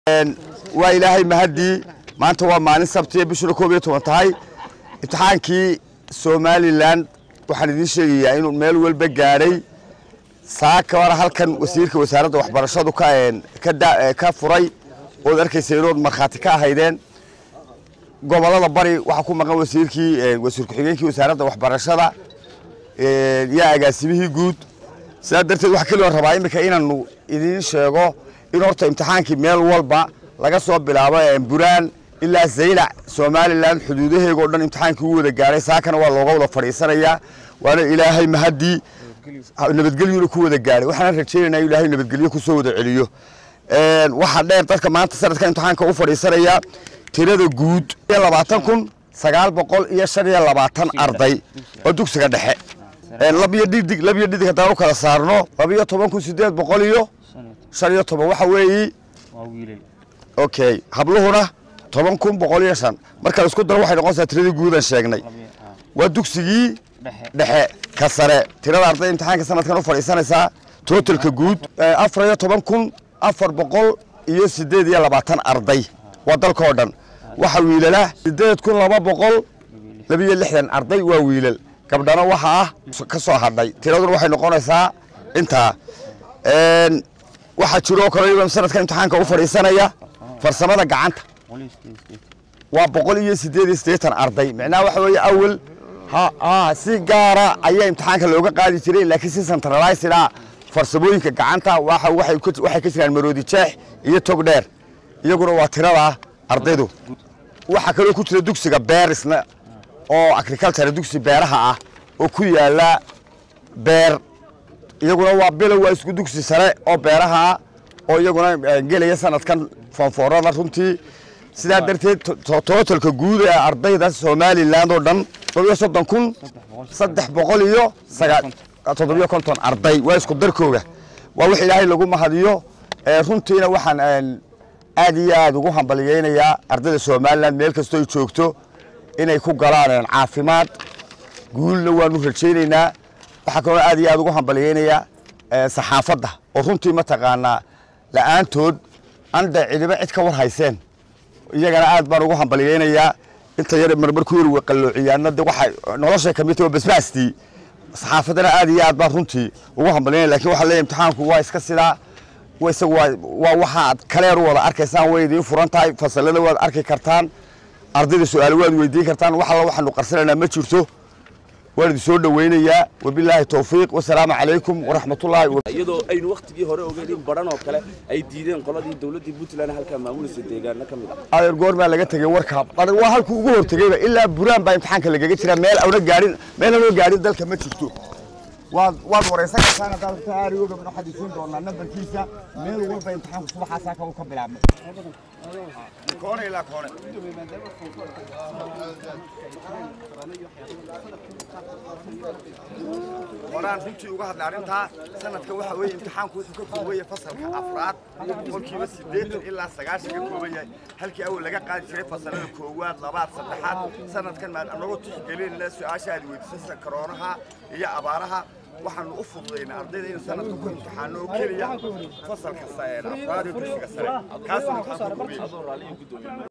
waa ilaahay mahaddii maanta waa maalin sabtiya bishuna koob iyo toban tahay imtixaankii somalilan waxaan idiin sheegayaa inuu meel walba gaadhay saaka hore halkan wasiirka wasaaradda waxbarashadu ka ka da- ka furay ood arkaysa inood markhaati ka ahaydeen gobolada bari waxaa ku maqan wasiirkii wasiir ku-xigeenkii wasaaradda waxbarashada iyo agaasimihii guud sidaa darteed waxaa keligoon rabaa iminka inaanu idiin sheego in horta imtixaankii meel walba laga soo bilaabo buraan ilaa zaylac somalilan xuduudaheega o dhan imtixaankii u wada gaadhay saakana waa looga wada fadhiisanayaa waana ilaahay mahaddii nabadgelyuna ku wada gaadhay waxaan rajaynaynaa in ilaahay nabadgelyo kusoo wada celiyo waxaa dheer dadka maanta sanadka imtixaanka u fadhiisanaya tirada guud labaatan kun sagaal boqol iyo shan iyo labaatan arday oo dugsiga dhexe labiyo dhidig labiyo dhidig haddaan u kala saarno labiyo toban kun sideed boqol iyo shan iyo toban waxa weeyi okay habluhuna toban kun boqol iyo shan marka la isku daro waxay noqonaysaa tiradii guudan sheegnay waa dugsigii dhexe ka sare tirada arday imtixaanka sanadkan u fadhiisanaysaa totalka guud afar iyo toban kun afar boqol iyo sideed iyo labaatan arday waa dalka oo dhan waxa wiilala sideed kun laba boqol labiyo lixdan arday waa wiilal gabdhana waxa ah ka soo hadhay tiraduna waxay noqonaysaa intaa waxaa jiroo kale sanadka imtixaanka u fadhiisanaya farsamada gacanta waa boqol iyo sideed iyo siddeetan arday micnaha waxa weeye awel ha si gaara ayaa imtixaanka looga qaadi jiray laakiin si centralized ah farsamooyinka gacanta waxay ka jiraan maroodi jeex iyo tog dheer iyaguna waa tirada ardaydu waxaa kaloo ku jira dugsiga beerisna oo agriculture dugsi beeraha ah oo ku yaala beer iyaguna waa bilow waa isku dugsi sare oo beeraha oo iyaguna gelaya sanadkan foonfoorada runtii sidaa darteed tootalka guud ee ardayda somalilan oo dhan toddobiyo soddon kun saddex boqol iyo toddobiyo konton arday waa isku darkooga waa wix ilaahay lagu mahadiyo runtiina waxaan aad iyo aad ugu hambaliyeynayaa ardayda somalilan meel kastoo ay joogto inay ku galaan caafimaad guulna waanu rajaynaynaa waxaa kaloo aad iyo aad ugu hambaliyeynayaa saxaafadda oo runtii mataqaanaa la'aantood anda cidiba cid ka war hayseen iyagana aad baan ugu hambaliyeynayaa inta yar marmar ku yar waqalloociyaana de waxay noloshay ka mid tahay oo basbaastii saxaafaddana aad iyo aad baan runtii ugu hambalyeynaya lakin waxaa leeyahay imtixaanku waa iska sidaa isagu waa waxaad kaleer u wada arkaysaan way idiin furan tahay fasalada waad arki kartaan ardayda su-aalo waad weydiin kartaan wax alla waxaanu qarsanaynaa ma jirto waan idin soo dhoweynayaa wabilaahi towfiiq wasalaamu calaykum waraxmatullaahi iyadoo aynu wakhtigii hore ogeyn in baran oo kale ay diideen qoladii dowladdii puntland halkaa maamulaysa deegaano ka mid ah adeer goor baa laga tegey warka waa halkuu ugu hortegeyba ilaa buraan baa imtixaanka lagaga jira meel awna gaadhin meel aanoo gaadhin dalka ma jirto waad waad waraysan kartaan haddaad rabta aarigooga waxaad isiin doonaa nambarkiisa meel walba imtixaanku subaxaasaa ka ka bilaabmay koone ilaa koone horaan runtii uga hadlay arrintaa sanadka waxa weeye imtixaanku wuxuu ka kooban yahay fasalka afraad boqolkiiba siddeetan ilaa sagaashan ka kooban yahay halkii awal laga qaadi jiray fasalada koowaad labaad saddexaad sanadkan maan anagoo tixgelinayna su-aasha aad weydiisasa karoonaha iyo abaaraha waxaanu u fududaynaa ardayda in sanadka ku imtixaano oo keliya fasalka afraad ee dugsiga sare kaasuu imtixaanku kooban yahay